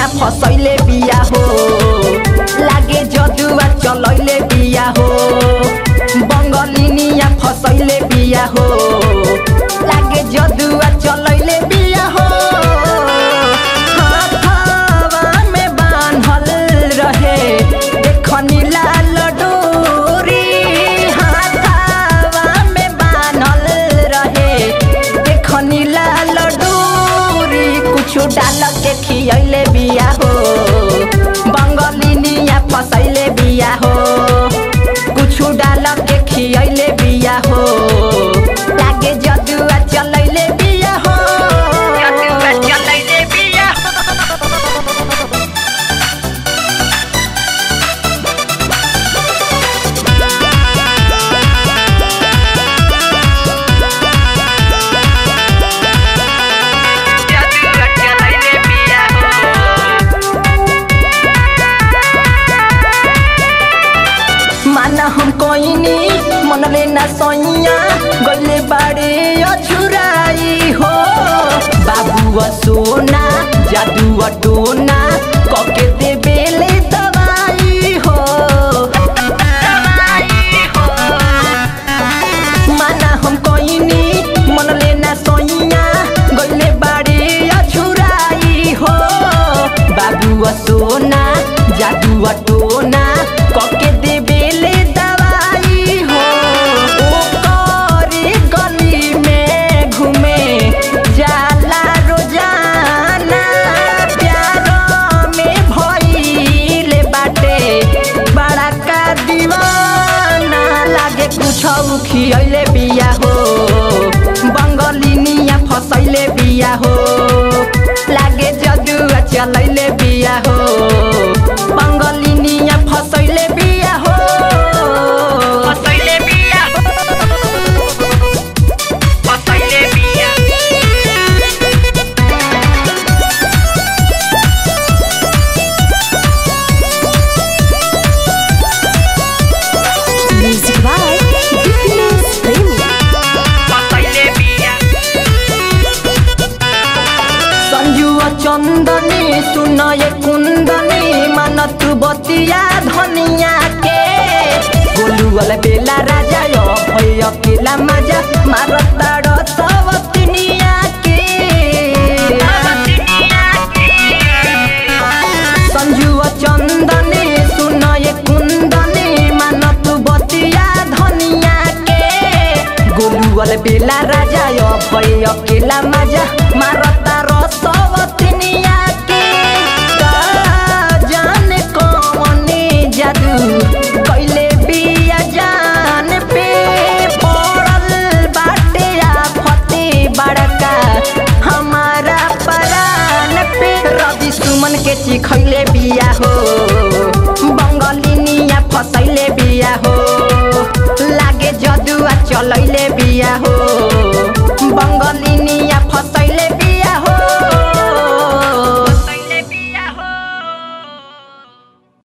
बंगलिनिया फसैले बिया हो लागे जदुआ चलैले बिया हो बंगलिनिया फसैले बिया हो लागे जदुआ चलैले बिया हो हाथवा में बान्हल रहे देखनी लाल डोरी हाथवा में बान्हल रहे देखनी लाल डोरी कुछु डाल के खियैले बिया हो बंगलिनिया फसैले बिया हो कुछु डाल के खियैले बिया हो लागे जदुआ चलैले बिया हो जदुआ चलैले बिया जदुआ चलैले बिया माना हम कोइनी मन लेना सोइया गले बाड़े अछुराई हो बाबू सोना जादू टोना कके दे बेले दवाई हो माना हम कोइनी मन लेना सोइया गले बाड़े अछुराई हो बाबू सोना जादू टोना कके दे बेले दवाई हो ओ करे गली में घूमे जाला रोजाना प्यार में भइले बाटे बड़ा का दीवाना लागे कुछ खियैले बिया हो बंगलिनिया फसैले बिया हो लागे जदुआ चलैले बिया हो बंगलिनिया फसैले बिया हो फसैले बिया फसैले बिया Music by Happiness Premi. फसैले बिया संजू चंदनी सुनय कुंदनी मन तू बतिया धनिया के गोलू वाला बेला राजा यो भय अकेला मजा मारताड़ सवतिनिया के संजू चंदनी सुनय कुंदनी मन तू बतिया धनिया के गोलू वाला बेला राजा यो भय अकेला मजा मारता रसवतिनिया के का जाने कौने जादू कैले बिया जान पे पड़ल बाटे आफते बड़का हमारा परान पे रवि सुमन के चिखैले बिया हो बंगलिनिया फसैले बिया हो लागे जदुआ चलैले बिया हो